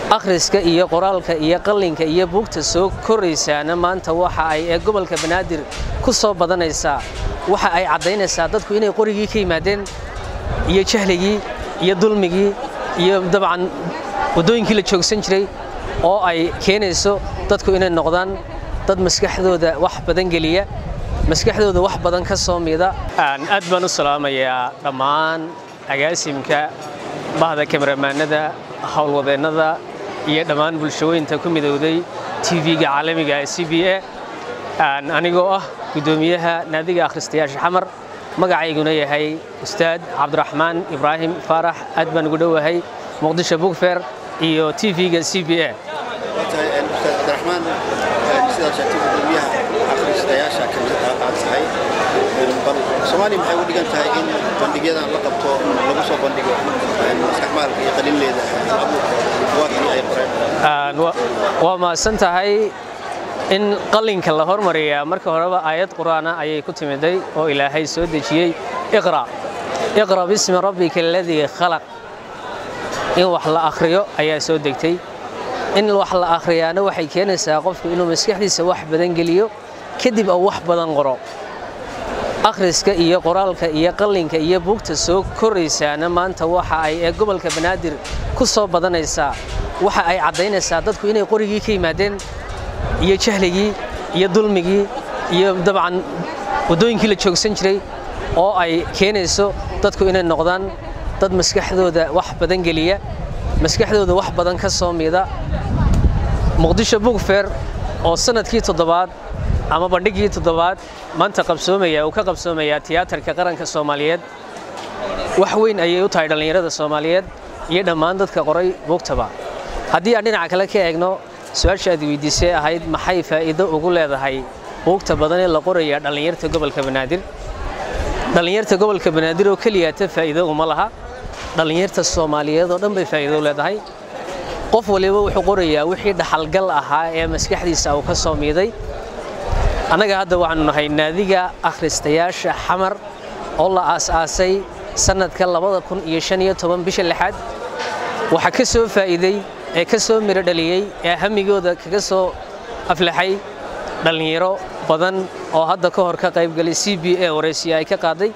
akhriska iyo qoraalka iyo qallinka iyo buugta soo koraysaana maanta waxa ay ee gobolka banaadir ku soo badanaysaa waxa ay caddaynaysaa dadku inay qorigii ka yimaadeen iyo jahligii iyo dulmigii iyo dabcan waddooyinkii la joogsan jiray oo ay keenayso dadku inay noqdaan dad maskaxdooda wax badan geliya maskaxdooda wax badan ka soo mida aad baan u salaamayaa dhammaan agaasimka bahda kameramaanada howlwadeennada iyo dhammaan bulshooyinta ku midowday tv-ga caalamiga ee c b a anigoo ah guddoomiyaha naadiga akhristayaasha xamar magacayguna yahay ustaad cabdiraxmaan ibraahim faarax aad baan ugu dhowahay muqdisho bugfer iyo tv-ga c b a ustaad cabdiraxmaan sidaa sheegtay guddoomiyaha akhristayaasha kamid aad tahay bal soomaaliya maxay ugu dhigan tahay in bandhigyadan la qabto lagu soo bandhigo maskaxmaalka iyo qalinleeda buwaagtii ay qoreen waa mahadsan tahay in qallinka la hormariyaa marka horeba aayad qur'aana ayay ku timiday oo ilaahay soo dejiyey iqra iqra bismi rabbika aladii khalaq in wax la akhriyo ayaa soo degtay in wax la akhriyaana waxay keenaysaa qofku inuu maskaxdiisa wax badan geliyo kadib uu wax badan qoro akhriska iyo qoraalka iyo qallinka iyo buugta soo koraysaana maanta waxa ay ee gobolka banaadir ku soo badanaysaa waxa ay caddaynaysaa dadku inay qorigii ka yimaadeen iyo jahligii iyo dulmigii iyo dabcan waddooyinkii la joogsan jiray oo ay keenayso dadku inay noqdaan dad maskaxdooda wax badan geliya maskaxdooda wax badan ka soo mida muqdisho bugfer oo sanadkii toddobaad ama bandhigii toddobaad maanta qabsoomaya uu ka qabsoomayaa tiyaatarka qaranka soomaaliyeed wax weyn ayay u tahay dhallinyarada soomaaliyeed iyo dhammaan dadka qoray buugtaba haddii aan dhinaca kale ka eegno su-aasha aad weydiisay ahayd maxay faa'iido ugu leedahay buugta badan ee la qoraya dhallinyarta gobolka banaadir dhallinyarta gobolka banaadir oo keliyaata faa'iido uma laha dhallinyarta soomaaliyeed oo dhan bay faa'iido u leedahay qof waliba wuxuu qorayaa wixii dhaxalgal ahaa ee maskaxdiisa uu ka soo miiday annaga hadda waxaanu nahay naadiga akhristayaasha xamar oo la aas-aasay sannadka labada kun iyo shan iyo toban bisha lixaad waxaa ka soo faa'iiday ee ka soo miro dhaliyey ee hamigooda kaga soo aflaxay dhallinyaro badan oo hadda ka hor ka qaybgalay c b a waraysiya ay ka qaaday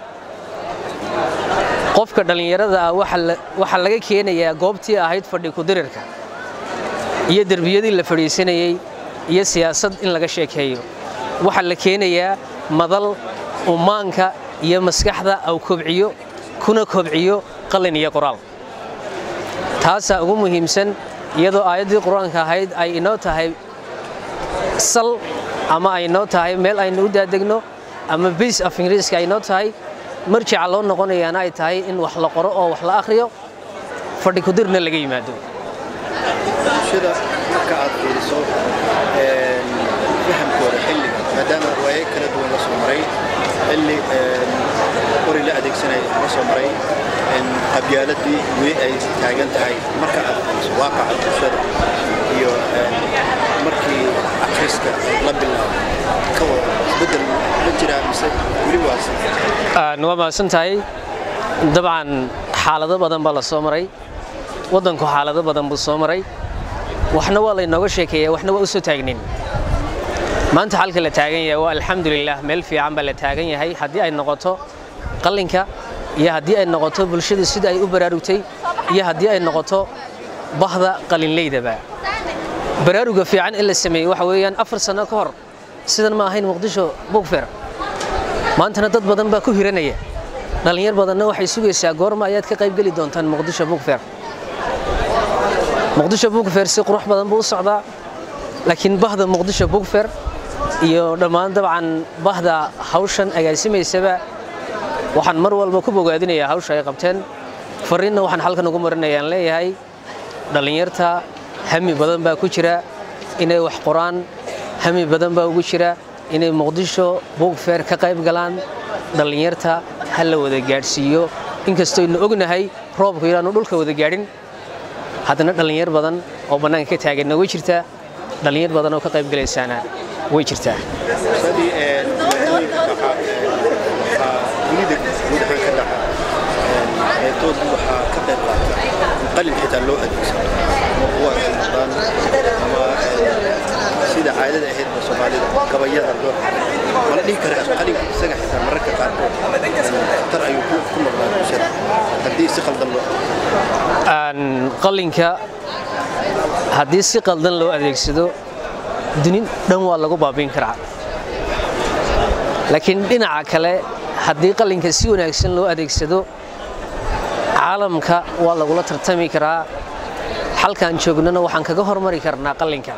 qofka dhallinyarada ah waxaa laga keenayaa goobtii ahayd fadhi kudirirka iyo derbiyadii la fadhiisanayey iyo siyaasad in laga sheekeeyo waxaa la keenayaa madal ummaanka iyo maskaxda au kobciyo kuna kobciyo qalin iyo qoraal taasaa ugu muhiimsan iyadoo aayaddii qur-aanka ahayd ay inoo tahay sal ama ay noo tahay meel aynu u daadegno ama biis af ingiriiska ay noo tahay marjica loo noqonayaana ay tahay in wax la qoro oo wax la akhriyo fadhi kudirna laga yimaado bulshada marka aad fiiriso fahamkooda xilliga maadaama waaye kala duwan la soo maray xilli qori la adeegsanaya la soo maray qabyaaladii weli ay taagan tahay marka aad fiiriso waaqaca bulshada iyo markii akhriska la bilaabo ka wada isbeddel ma jiraa mise weli waasi waa mahadsan tahay dabcan xaalado badan baa la soo maray waddanku xaalado badan buu soo maray waxna waa laynooga sheekeeya waxna waa u soo taagnin maanta xalka la taagan yahay waa alxamdulilah meel fiican baa la taagan yahay haddii ay noqoto qallinka iyo haddii ay noqoto bulshadu sida ay u baraarugtay iyo haddii ay noqoto bahda qalinleydaba baraaruga fiican in la sameeyey waxa weeyaan afar sano ka hor sidan ma ahayn muqdisho bugfer maantana dad badan baa ku hiranaya dhallinyar badanna waxay sugaysaa goorma ayaad ka qaybgeli doontaan muqdisho bugfer muqdisho bugfer si qurux badan buu u socdaa laakiin bahda muqdisho bugfer iyo dhammaan dabcan bahda hawshan agaasimaysaba waxaan mar walba ku bogaadinayaa hawsha ay qabteen fariinna waxaan halkan ugu marinayaan leeyahay dhallinyarta hami badan baa ku jira inay wax qoraan hami badan baa ugu jira inay muqdisho bugfer ka qayb galaan dhallinyarta ha la wada gaadhsiiyo inkastooynu ognahay roobku inaanu dhulka wada gaadhin haddana dhallinyar badan oo bannaanka ka taaganna way jirtaa dhallinyar badan oo ka qayb galaysaana way jirtaa sidii dhibaatooyinka dhaca waxaa dunida guud ahaan ka dhaca eedoodu waxaa ka qayb qaata qalin xitaa loo adeegsado buwaagtii soomaalida gabayada loo wala dhihi kara qalinka isaga xitaa mararka qaarkood khatar ayuu ku ku noqdaa bulshada haddii si khaldan loo qalinka haddii si qaldan loo adeegsado duni dhan waa lagu baabiin karaa laakiin dhinaca kale haddii qalinka si wanaagsan loo adeegsado caalamka waa lagula tartami karaa halkaan joognana waxaan kaga hormari karnaa qalinka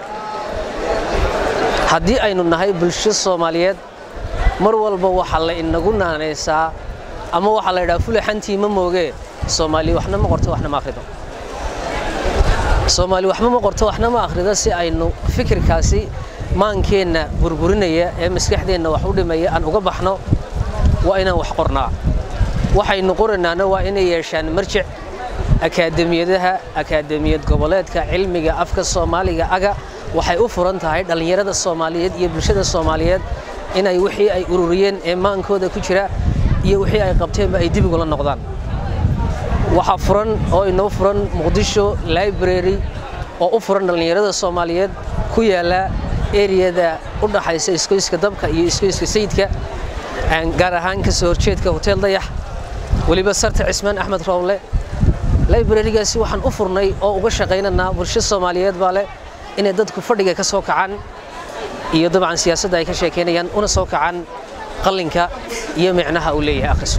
haddii aynu nahay bulsho soomaaliyeed mar walba waxaa la inagu naanaysaa ama waxaa la yidhaha fulaxantii ma moogee soomaali waxna ma qorto waxna ma akhrido soomaali waxba ma qorto waxna ma akhrido si aynu fikirkaasi maankeenna burburinaya ee maskaxdeenna wax u dhimaya aan uga baxno waa inaan wax qornaa waxaynu qoranaana waa inay yeeshaan marjic akaademiyadaha akaademiyad goboleedka cilmiga afka soomaaliga aga waxay u furan tahay dhallinyarada soomaaliyeed iyo bulshada soomaaliyeed inay wixii ay ururiyeen ee maankooda ku jira iyo wixii ay qabteenba ay dib ugula noqdaan waxaa furan oo inoo furan muqdisho library oo u furan dhallinyarada soomaaliyeed ku yaala eriyada u dhaxaysa iskoyska dabka iyo iskoyska sayidka gaar ahaan ka soo horjeedka hotel dayax weliba sarta cismaan axmed rowle librarigaasi waxaan u furnay oo uga shaqaynanaa bulsho soomaaliyeed baa leh inay dadku fadhiga ka soo kacaan iyo dabcan siyaasadda ay ka sheekaynayaan una soo kacaan qalinka iyo micnaha uu leeyahay akhrisu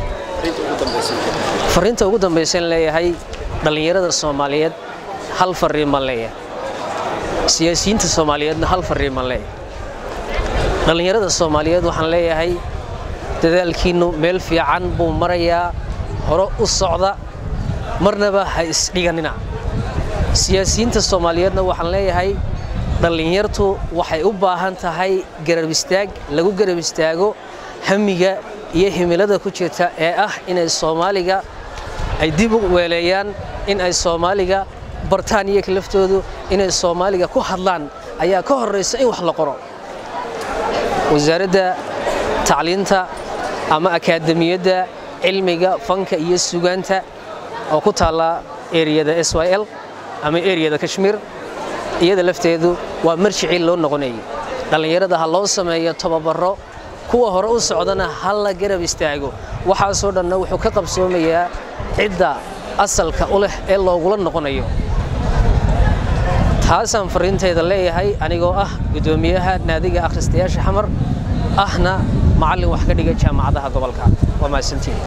fariinta ugu dambaysan leeyahay dhallinyarada soomaaliyeed hal fariin baan leeyahay siyaasiyiinta soomaaliyeedna hal fariin baan leeyahay dhallinyarada soomaaliyeed waxaan leeyahay dadaalkiinnu meel fiican buu marayaa hore u socda marnaba ha isdhiganina siyaasiyiinta soomaaliyeedna waxaan leeyahay dhallinyartu waxay u baahan tahay garab istaag lagu garab istaago hamiga iyo himilada ku jirta ee ah inay soomaaliga ay dib u weeleeyaan in ay soomaaliga bartaan iyaga laftoodu inay soomaaliga ku hadlaan ayaa ka horraysa in wax la qoro wasaaradda tacliinta ama akaademiyadda cilmiga fanka iyo sugaanta oo ku taalla eriyada s y l ama eriyada kashmiir iyada lafteedu waa marjicii loo noqonayay dhallinyarada ha loo sameeyo tababaro kuwa hore u socdana ha la garab istaago waxaasoo dhanna wuxuu ka qabsoomayaa cidda asalka u leh ee loogula noqonayo taasaan fariintayda leeyahay anigoo ah guddoomiyaha naadiga akhristayaasha xamar ahna macallin wax ka dhiga jaamacadaha gobolka waa mahadsantiin